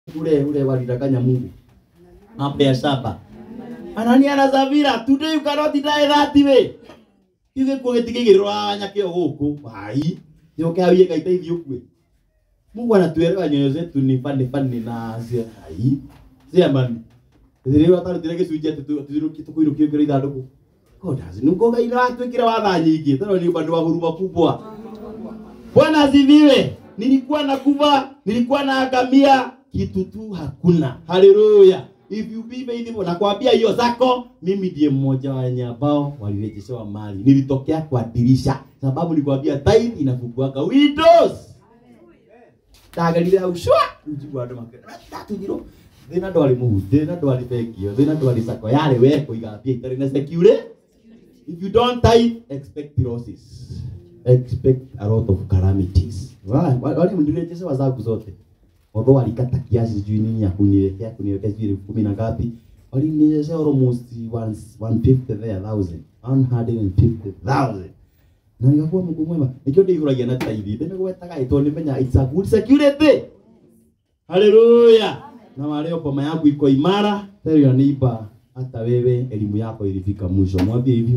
ule ule walidanganya Mungu mambo ya saba Anania na Safira today you cannot deny that way Yuge kwa gitigigirwa nyake guku ai yoke awie gaiteithio kwe Mungu anatuelewa nyoyo zetu ni fani fani na cia ai cia mani Thire watari dire gicunjĩ atĩ tuiruki tukuiruki ngire ithandũkũ God has nuko gaira watwikira watha nyingi tano ni upande wa huruma kubwa Bwana asifiwe. Nilikuwa na kuva, nilikuwa na agamia, kitu tu hakuna. Haleluya. If you be faithful, nakwambia hiyo zako, mimi ndiye mmoja wa wenye ambao walirejeshewa mali. Nilitokea kwa dirisha, sababu nilikwambia tithe inafunguaga windows. Tagalile au shwa, ujibu ando makere. Tatu jiro. Thina ndwari muhu, thina ndwari bengio, thina ndwari sako yale we kuigambia itari na security. If you don't tithe, expect losses. Expect a lot of calamities. Wale wale mdirejeshewa zangu zote. Although walikata kiasi sijui nini ya kuniwekea kuniwekea sijui elfu kumi na ngapi. Walinirejesha almost one one fifty there thousand. One hundred and fifty thousand. Na nikakuwa Mungu mwema. Nikio ndihuragia na tithe. Ndime gwetaga ito nimenya it's a good security. Haleluya. Na wale boma yangu iko imara. Tell your neighbor hata wewe elimu yako ilifika mwisho. Mwambie hivyo.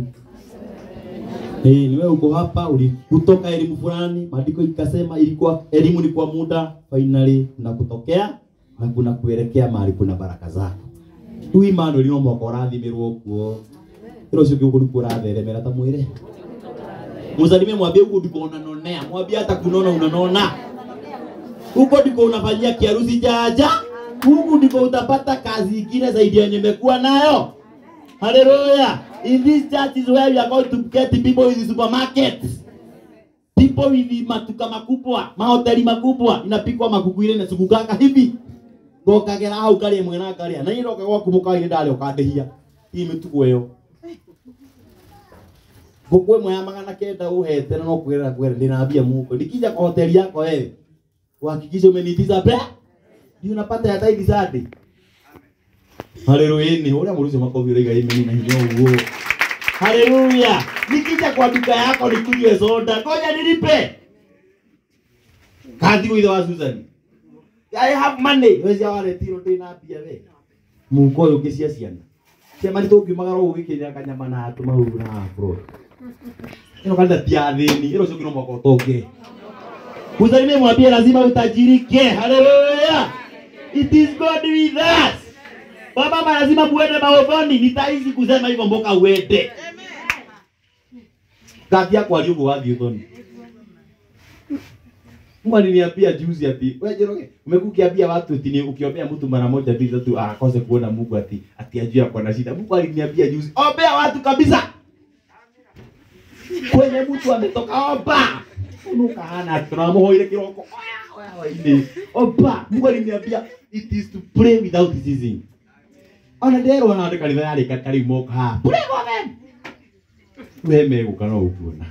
Eh, ni wewe uko hapa ulikutoka elimu fulani, maandiko ikasema ilikuwa elimu ni kwa muda, finally na kutokea na kuna kuelekea mahali kuna baraka zako. Tu imani ulio mwako rathimirwo kuo. Hilo sio kiugo ndiko ratheremera ta mwire. Musalimie mwambie huko ndiko unanonea, mwambie hata kunona unanona. Huko ndiko unafanyia kiharusi jaja. Huko ndiko utapata kazi ingine zaidi ya nimekuwa nayo. Hallelujah. In this church is where we are going to get the people in the supermarkets. People with matuka makubwa, mahoteli makubwa, inapikwa makuku ile na sukukanga hivi. Gokagera hau kari mwe na kari. Na iroka gwa kumuka ile ndale ukandihia. Hii mituko yo. Gukwe mwe ya magana kenda uhete na no kwera kwera ndinambia muko. Nikija kwa hoteli yako wewe. Uhakikishe umenitiza pe. Ndio unapata ya taidi zadi. Haleluya. Ni ule mruhusu makofi ile gaimi na hiyo huo. Haleluya. Nikija kwa duka yako nikunywe soda, ngoja nilipe. Kathi kwa wa Susan. I have money. Wezi awale tiro ndina mbia we. Muko uyu ngisia ciana. Ciama ni tungimagara ugikinya kanyama na atuma huru na afro. Ino kanda tiathini, ino sio kino mwako toke. Musalimie mwambie lazima utajirike. Haleluya. It is God with us. Baba lazima muende maovoni, nitaizi kusema hivyo mboka uende. Kati yako aliyogo wapi uthoni? Mungu aliniambia juzi ati wewe Njoroge, umekuwa ukiambia watu ati ni ukiombea mtu mara moja mbili tatu akose kuona Mungu ati ati ajue ako na shida. Mungu aliniambia juzi, ombea watu kabisa. Kwenye mtu ametoka omba. Unuka hana tunamuhoire kiroko. Wewe Omba. Mungu aliniambia it is to pray without ceasing ona nderwo na andå kanitha yarä ka tarä moka ha pray for them we megåka no ukuona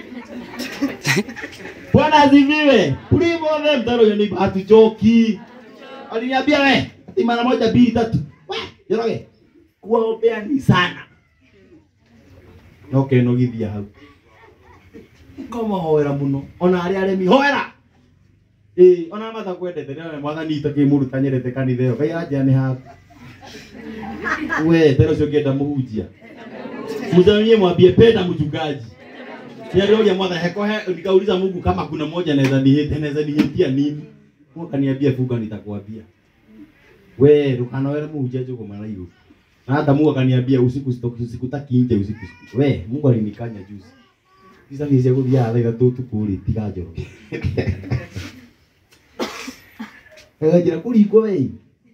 bwana asifiwe pray for them taro yo ni hatuchoki aliniambia we ati mara moja mbili tatu we joroge kuwaombea ni sana noke no githia hau ngomahoera muno ona arä aremi hoera ĩĩ ona matakwendete nĩone mwathani itakĩmũruta nyerete kanitha ĩyo ngai anjia nĩ haku we tena ucio ngenda muhunjia mzamie mwambie penda mchungaji Niliona mwana heko he nikauliza Mungu kama kuna moja naweza nihete naweza nihetia nini Mungu kaniambia fuga nitakwambia we rukana wewe muhunjia juko mara hiyo na hata Mungu akaniambia usiku sikutaki nje usiku we Mungu alinikanya juzi Kisa ni sego dia ala tu tu kuli tiga joro Kaga jira kuli ko we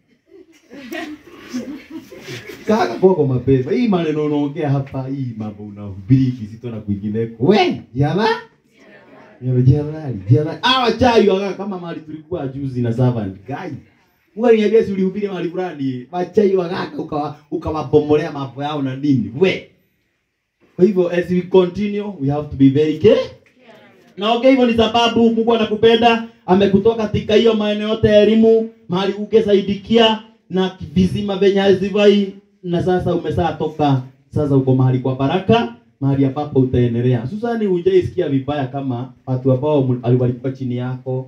kaka kwako mapema. Hii maneno unaongea hapa, hii mambo unahubiri kizito na kwingineko. We, jala. Yalo jala, jala. Hawa chai waka kama mali tulikuwa juzi na servant guy. Mungu aliniambia si ulihubiri mahali fulani, machai wakaka ukawa ukawabomolea mambo yao na nini. We. Kwa hivyo as we continue we have to be very careful. Na okay, hivyo ni sababu Mungu anakupenda, amekutoa katika hiyo maeneo yote ya elimu, mahali ukesaidikia na vizima venye hazivai na sasa umeshatoka sasa uko mahali kwa baraka mahali ambapo utaendelea susani hujaisikia vibaya kama watu ambao walikuwa chini yako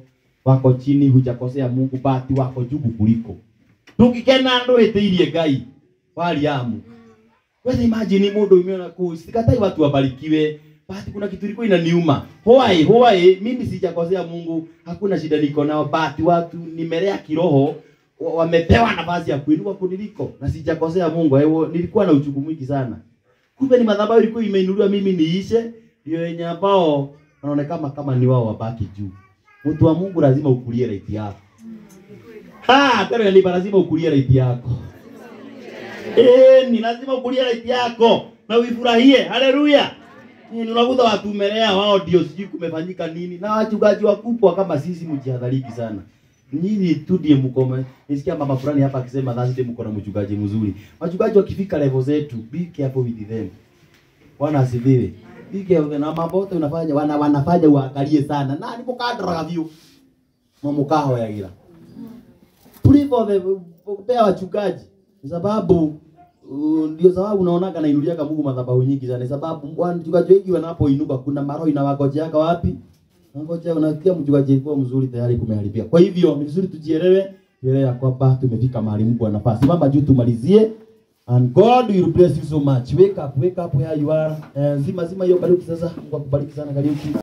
wako chini, hujakosea Mungu, bati wako juu kuliko. Tukikena ndo etiirie Ngai waliamu. Wewe imagine mundu umeona ku sikatai watu wabarikiwe. Basi kuna kitu ilikuwa inaniuma. Hoai, hoai, mimi sijakosea Mungu, hakuna shida niko nao, basi watu nimelea kiroho wa- wamepewa nafasi ya kuinua kuniliko na sijakosea Mungu. Hewo nilikuwa na uchungu mwingi sana. Kumbe ni madhabahu ilikuwa imeinuliwa mimi niishe, ndio wenye ambao wanaonekana kama ni wao wabaki juu. Mtu wa Mungu lazima ukulie right yako. Ha, tena ni lazima ukulie right yako. Eh, ni lazima ukulie right yako na uifurahie. Haleluya. Eh, unakuta watu umelea wao ndio sijui kumefanyika nini na wachungaji wakubwa kama sisi mjihadhariki sana. Nyinyi tu ndiye mko nisikia mama fulani hapa akisema dhasi ndiye mko na mchungaji mzuri. Wachungaji wakifika level zetu, be careful with them. Bwana asifiwe. Be careful na mambo yote unafanya wana wanafanya uangalie sana. Na nipo kadra view. Mama kaho ya gira. Tulipo pea wachungaji kwa sababu uh, ndio sababu unaonaga nainuliaga Mungu madhabahu nyingi sana, sababu wachungaji wengi wanapoinuka kuna maroho inawagojeaga wapi? Nangoja unasikia mchungaji alikuwa mzuri tayari kumeharibia. Kwa hivyo ni vizuri tujielewe, tuelewe ya kwamba tumefika mahali Mungu anafaa. Simama juu tumalizie. And God will bless you so much. Wake up, wake up where you are. Eh, zima zima hiyo Kariuki sasa. Mungu akubariki sana Kariuki.